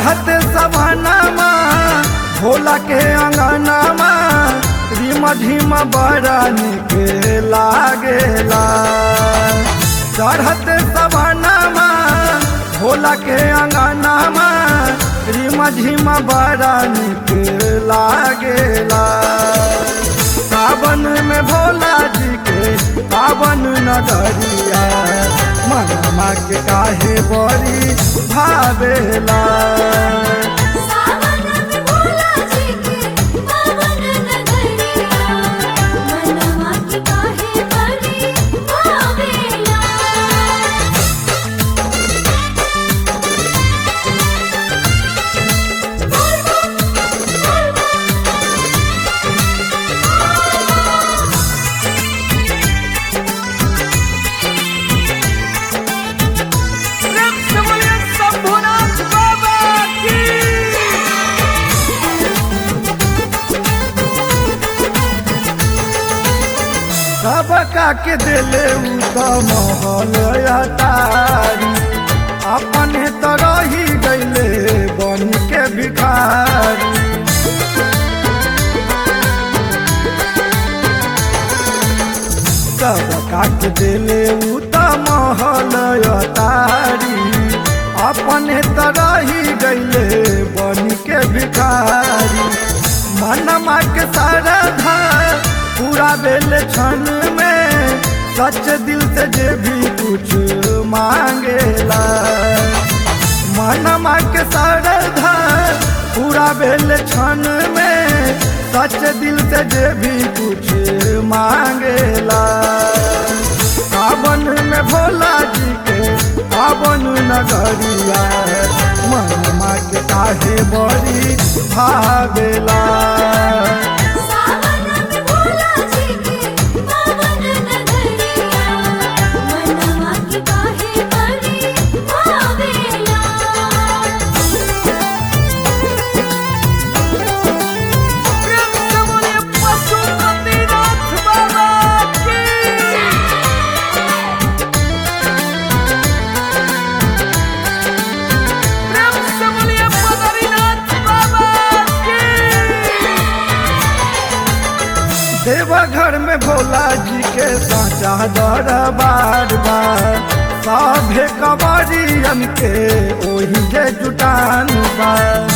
चढ़त सवानामा भोला के अंगनामा रिम झिम बड़ा निक लागेला चढ़त सवानामा भोला के अंगनामा रिम झिम बड़ा निक लागेला सावन में भोला जी के पावन नगरिया मनमा के काहे बड़ी भावेला सावन में भोला जी के पावन नगरिया मनवा की काहे बड़ी भावेला शंभुनाथ बाबा की सबका के दिले उ त महल अटारी अपने तो रही गईले बन के भिखारी सबका के दिले उ त महल अटारी अपने तो रही गईले बन के भिखारी मनमा के सारधा पूरा बेल क्षण में सच दिल से जे भी कुछ मांगेला मनमा के सारधा पूरा बेल क्षण में सच दिल से जे भी कुछ मांगेला सावन में भोला जी के पावन नगरिया मनमा के काहे बड़ी भावेला सावन में भोला जी के पावन नगरिया मनवा की काहे बड़ी भावेला देवघर में भोला जी के साचा दरबार बा सभे कवरियन के ओही जे जुटान बा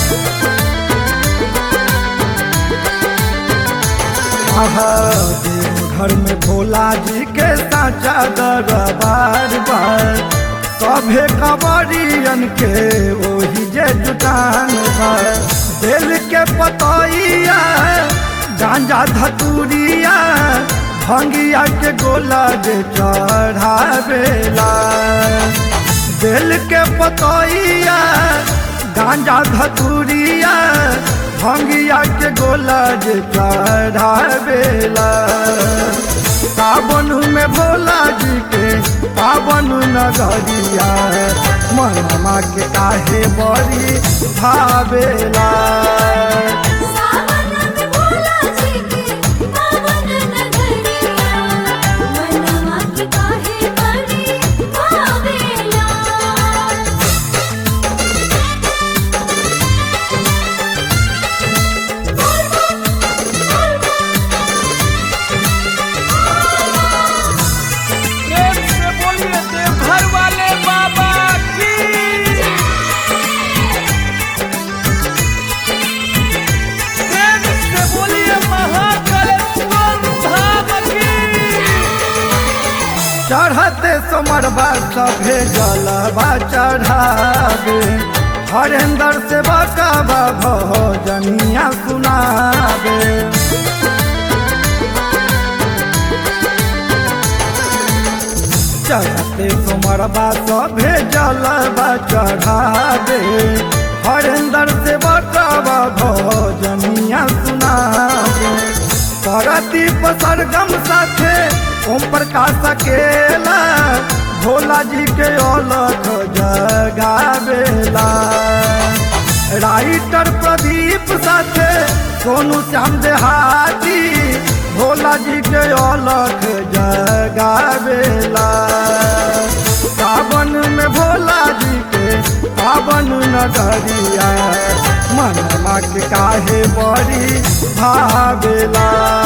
आहा, देवघर में भोला जी के साचा दरबार बा सभे कवरियन के ओही जे जुटान बा दिल के पतैया गांजा धतूरिया भंगिया के गोला जे चढ़ावेला दिल के पतैया गांजा धतूरिया भंगिया के गोला जे चढ़ावेला सावन में भोला जी के पावन नगरिया मनमा के काहे बड़ी भावेला सावन में भोला जी के पावन नगरिया मनवा की काहे बड़ी भावेला बोलिए देवघर वाले बाबा की प्रेम से बोलिए महाकालेश्वर धाम की चढ़ते सोमरबा सभे जलबा चढ़ावे हरेंद्र से बकाबा भजनिया सुनावे चढ़ते सोमरबा सभे जलबा चढ़ावे हरेंद्र से बकाबा भजनिया सुनावे सरदीप सरगम साथे ओम प्रकाश अकेला भोला जी के अलख जगावेला राइटर प्रदीप साथे सोनू श्याम देहाती भोला जी के अलख जगावेला सावन में भोला जी के पावन नगरिया मनमा के काहे बड़ी भावेला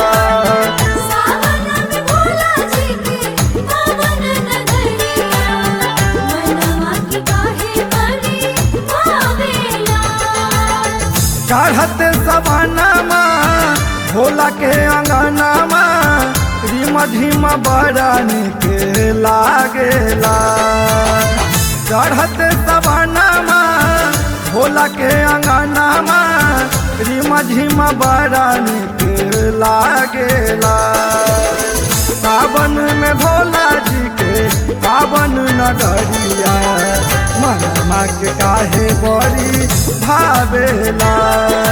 सावन में भोला जी के पावन नगरिया मनवा की काहे बड़ी भावेला चढ़ते सवानामा भोला के अंगनामा रिम झिम बड़ा निके लागेला चढ़ते सवानामा भोला के अंगनामा रिम झिम बड़ा निके लागेला सावन में भोला जी के पावन नगरिया मनमा के काहे बड़ी भावेला